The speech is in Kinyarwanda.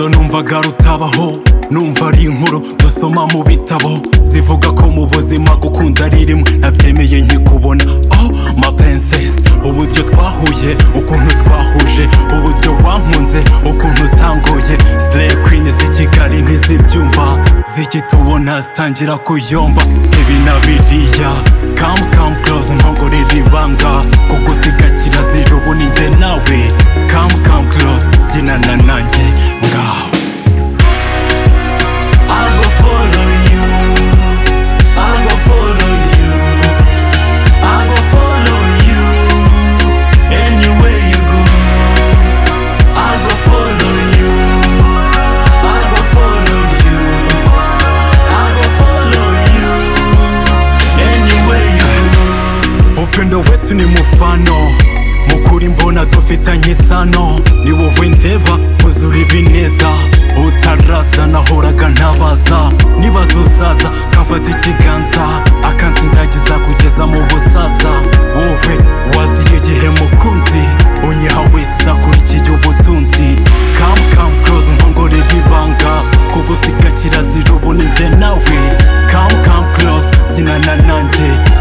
numvaga rutabaho numva ari inkuru dusoma mu bitabo zivuga ko mu buzima gukunda ari rimwe nabyemeye nkikubona oh mapenses uburyo twahuye ukuntu twahuje uburyo wankunze ukuntu utangoye sire kwini z'i kigali ntizibyumva zigitubona zitangira kuyomba ibi na biriya kamu kamu kurozi ntongorera ibanga kuko zigakira zira ubu ni njye nawe kamu kamu kurozi byinana nanjye ngaho I'll go follow you. I'll go follow you. I'll go follow you. Anywhere you go. I'll go follow you. I'll go follow you. I'll go follow you. Anywhere you go. upendo wetu ni mufano mukuri mbona dufitanye isano ni wowe ndeba uzura ibineza utaraza nahoraga ntabaza nibaza uzaza kafata ikiganza akansindagiza kugeza mu busaza wowe waziye igihe mukunzi unyiha wese udakurikiye ubutunzi kamu kamu kurozi nkongorera ibanga kugusiga kirazira ubu ni njye nawe kamu kamu kurozi byinana nanjye